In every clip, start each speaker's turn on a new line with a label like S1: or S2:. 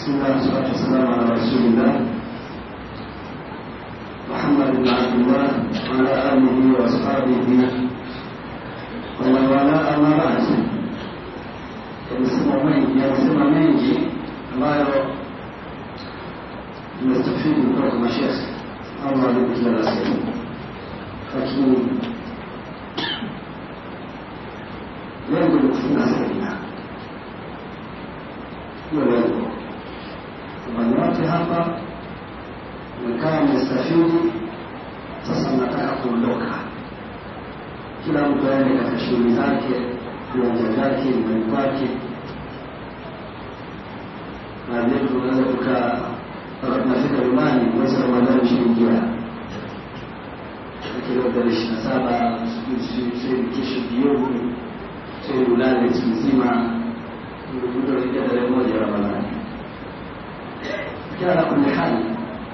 S1: بسم الله والصلاة والسلام على رسول الله محمد بن عبد الله وعلى آله وأصحابه ومن والاه أما بعد yamesema mengi yamesema mengi ambayo nimestafidi kutoka kwa mashekhe Allah alipo kila la sehemu, lakini lengo ni kufunga semina. Hiyo lengo kwamba nyote hapa mmekaa mmestafidi, sasa mnataka kuondoka, kila mtu aende katika shughuli zake, viwanja vyake, nyumbani kwake. Baadhi yetu tunaweza tukaa mpaka tunafika nyumbani, mwezi wa Ramadhani ushaingia, lakini leo tarehe ishirini na saba sijui kesho jioni, sijui ulale siku nzima, mtu anaingia tarehe moja ya Ramadhani. Lakini ala kulli hali,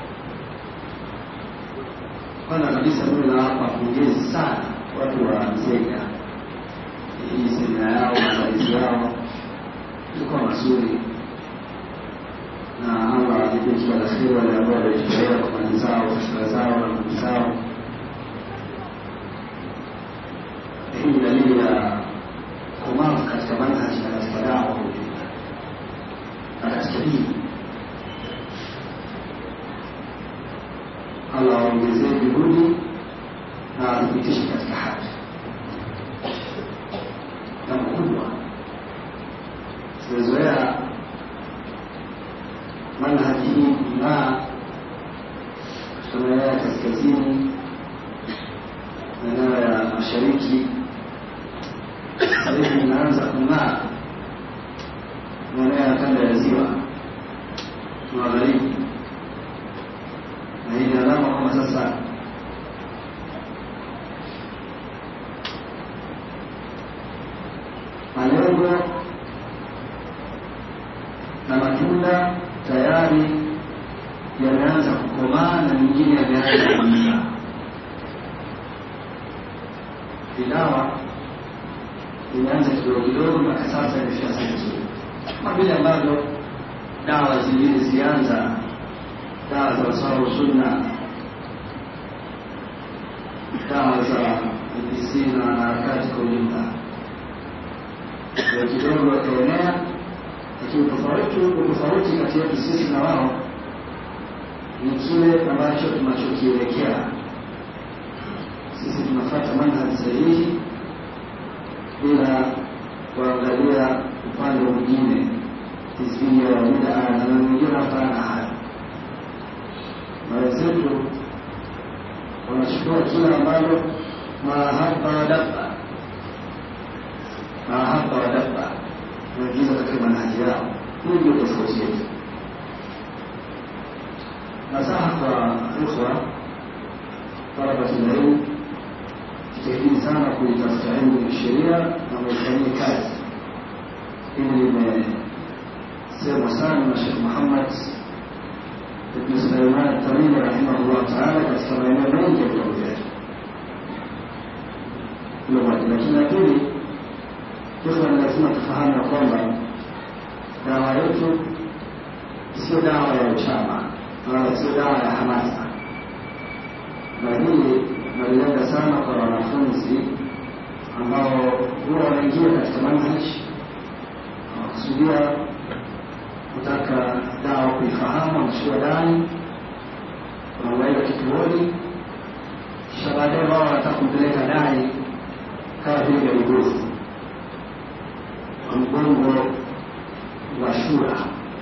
S1: kwanza kabisa mimi nawapa pongezi sana watu wa Nzega. Hii semina yao maandalizi yao ilikuwa mazuri, na Allah alipe kila la kheri wale ambao walijitolea kwa mali zao, fikra zao na nguvu zao. Hii ni dalili ya komavu katika manhaji na katika dawa kwa ujumla na katika dini. Allah aongezee juhudi na athibitishe katika haki. Jambo kubwa tumezoea manhaji hii kung'aa katika maeneo ya kaskazini, maeneo ya mashariki. Sasa hivi inaanza kung'aa maeneo ya kanda ya ziwa magharibi, na hii ni alama kwamba sasa malengo na matunda tayari yameanza kukomaa na mengine yameanza kuiva. Vidawa imeanza kidogo kidogo, mpaka sasa imefika sehemu nzuri, kama vile ambavyo dawa zingine zilianza, dawa za usawa sunna, dawa za IPC na harakati kwa ujumla kwa kidogo wakaenea, lakini tofauti utofauti kati yetu sisi na wao ni kile ambacho tunachokielekea. Sisi tunafuata manhaji sahihi bila kuangalia upande mwingine, hizbia wa bidaa na mengine hapana hayo. Na wenzetu wanachukua kila ambalo mahaba dabba mahaba wa dabba wanaingiza katika manhaji yao. Hii ndio tofauti yetu. Nasaha kwa ikhwa talabati ilmu, jitahidini sana kuitafuta elimu ya sheria na muifanyie kazi. Hili limesemwa sana na Shekh Muhammad ibn Sulaiman Tamimi rahimahullah taala katika maeneo mengi ya vitabu vyake. Hilo moja, lakini la pili Ikhwa, ni lazima tufahamu ya kwamba dawa yetu sio dawa ya uchama wala sio dawa ya hamasa, na hili nalilenga sana kwa wanafunzi ambao huwa wanaingia katika manhaji wanakusudia kutaka dawa kuifahamu, wanashua ndani, wanaweka kituoni, kisha baadaye wao wanataka kumpeleka dai kama vile garigofu mgongo wa shura.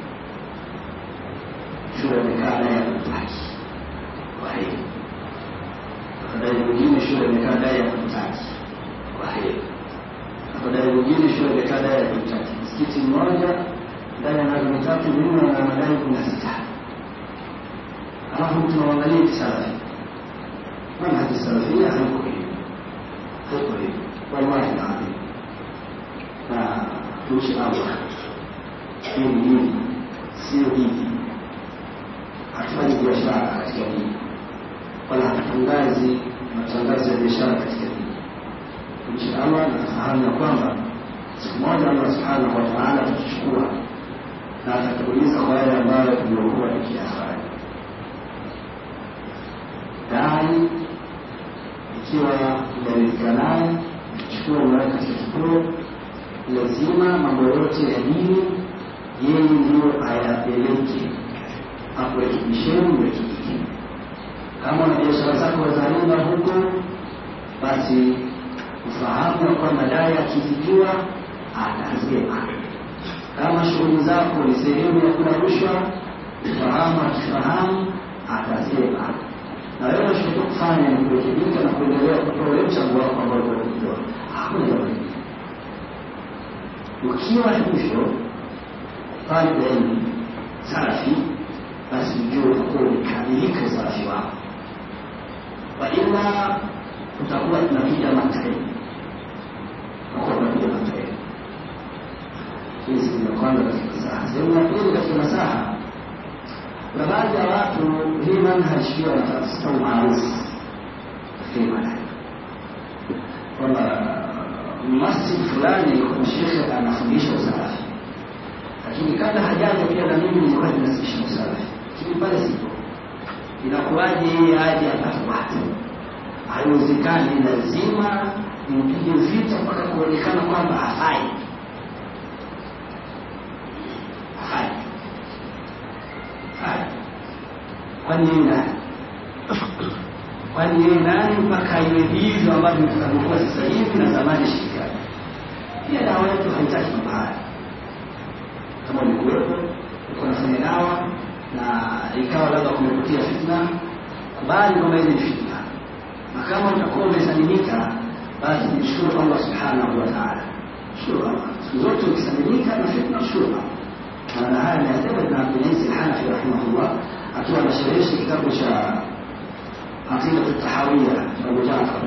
S1: Shura imekaa naye hakutaki, kwa hiyo afadhali mwingine shura imekaa naye hakutaki, kwa hiyo afadhali mwingine shura imekaa naye hakutaki. Msikiti mmoja ndani ya miaka mitatu minne na madai kumi na sita alafu mtu naangalia kisalafi, manhaji salafia haiko hivi, haiko hivi, wallahi naadhim na tuishi Allah. Hii ni dini, sio dini. Hatufanyi biashara katika dini, wala hatutangazi matangazo ya biashara katika dini. Tuishi Allah na tufahamu ya kwamba siku moja Allah subhanahu wa taala atatuchukua na atatuuliza kwa yale ambayo tuliokuwa tukiyafanya. Dai ikiwa unaridhika naye, chukua umeweka katika kituo, lazima mambo yote ya dini yeye ndio ayapeleke akurekebisheni, mrekebike. Kama na biashara zako za riba huko, basi ufahamu ya kwamba dai akizijua atasema. Kama shughuli zako ni sehemu ya kula rushwa, ufahamu akifahamu atasema. Na wewe unachotakiwa kufanya ni kurekebika na kuendelea kutoa ule mchango wako ambao unakutoa. Hakuna jambo lingine. Ukiwa hivyo talib ilmu salafi, basi ujue utakuwa umekamilika usalafi wako, waila utakuwa tunapiga mateni, utakuwa tunapiga mateni. Hii sehemu ya kwanza katika masaha. Sehemu ya pili katika masaha, kuna baadhi ya watu hii manhaji pia wanatafuta umaarufu katika hii manhaji kwamba masjid fulani kuna shekhe anafundisha usalafi lakini kabla hajaja pia na mimi nilikuwa ninasisha usalafi, lakini pale sipo. Inakuwaje yeye aje apate watu? Haiwezekani, lazima nimpige vita mpaka kuonekana kwamba hafai, hafai, hafai. Kwani yeye nani? Kwani yeye nani mpaka iwe hivyo ambavyo tutakavyokuwa sasa hivi na zamani shirikani? Pia dawa yetu haitaki mambo haya kama ulikuwepo ulikuwa unafanya dawa na ikawa labda kumepotea fitna, kubali kwamba ile ni fitna, na kama utakuwa umesalimika, basi mshukuru Allah subhanahu wa ta'ala. Shukuru Allah siku zote, ukisalimika na fitna, shukuru Allah. Na haya anasema Ibn Abdul Aziz Al-Hanafi rahimahullah akiwa anasherehesha kitabu cha Aqidatu Tahawiyya cha Abu Jafar,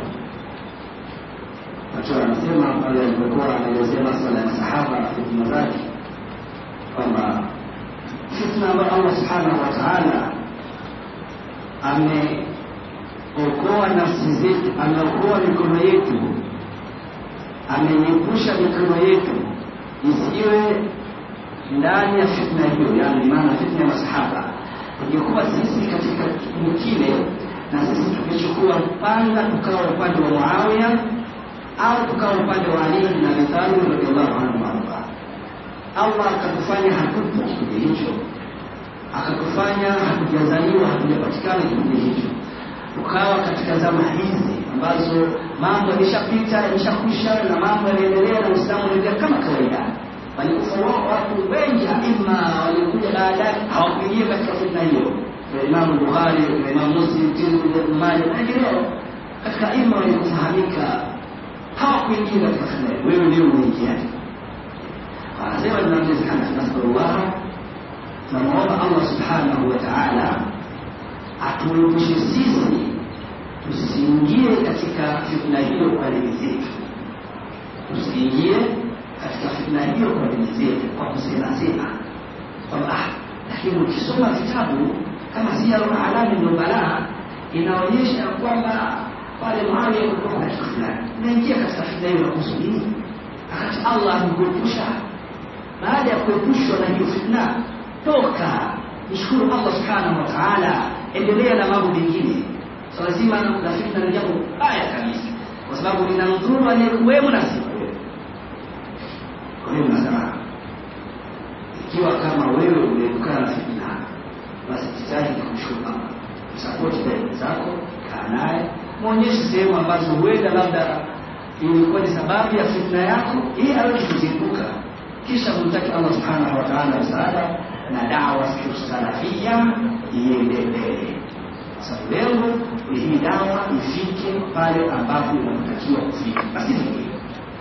S1: akiwa anasema pale alipokuwa anaelezea masuala ya masahaba na fitna zake kwamba fitna ambayo Allah subhanahu wa ta'ala ameokoa nafsi zetu, ameokoa mikono yetu, ameiepusha mikono yetu isiwe ndani ya fitna hiyo, yani maana fitna ya masahaba. Ingekuwa sisi katika kipindi kile na sisi tukichukua panga tukawa upande wa Muawiya au tukawa upande wa Ali bin Abi Talib radhiallahu anhu warda Allah akatufanya hatupo kipindi hicho, akatufanya hatujazaliwa, hatujapatikana kipindi hicho, tukawa katika zama hizi ambazo mambo yameshapita yameshakwisha, na mambo yanaendelea na Uislamu unaendelea kama kawaida. Walikufa watu wengi, aima waliokuja baadaye hawakuingia katika fitna hiyo, Imamu Bukhari, Imamu Muslim, Tirmidhi, Ibn Majah na wengineo katika aima waliofahamika hawakuingia katika fitna hiyo. Wewe ndio umeingia anasema Ibn Abdul Hanafi nasalullah, tunamwomba Allah subhanahu wa ta'ala atuepushe sisi tusiingie katika fitna hiyo kwa dini zetu, tusiingie katika fitna hiyo kwa dini zetu kwa kusema sema kwamba ah, lakini ukisoma vitabu kama Siyarul A'lam ndio balaa inaonyesha kwamba pale Muawiya kulikuwa katika fulani, unaingia katika fitna hiyo na kuhusu nini? Wakati Allah amekuepusha baada ya kuepushwa na hiyo fitna, toka mshukuru Allah subhanahu wa ta'ala, endelea na mambo mengine. Swala so, zima la fitna ni jambo baya kabisa, kwa sababu linamdhuru aliyekuwemo na si wewe. Kwa hiyo nasema ikiwa kama wewe umeepukana na fitna, basi jitahidi kumshukuru Allah, msapoti dada zako, kaa naye, mwonyeshe sehemu ambazo huenda labda ilikuwa ni sababu ya fitna yako, ili aweze kuziepuka kisha kumtaki Allah subhanahu wa ta'ala msaada na dawa salafia iendelee. Sababu lengo ni hii dawa ifike pale ambapo inatakiwa kufika, basi vingine.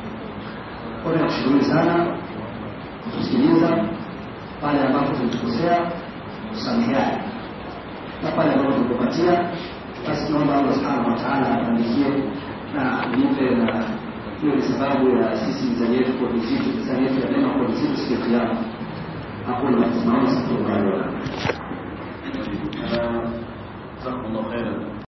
S1: Kwa hiyo nakushukuru sana kutusikiliza, pale ambapo tulitukosea kusameheana, na pale ambapo tulikupatia, basi naomba Allah subhanahu wa ta'ala atuandikie na nipe na hiyo ni sababu ya sisi mizani yetu kwa vizito, mizani yetu ya mema kwa vizito siku ya Kiyama. Hakuna tunaona sasa kwa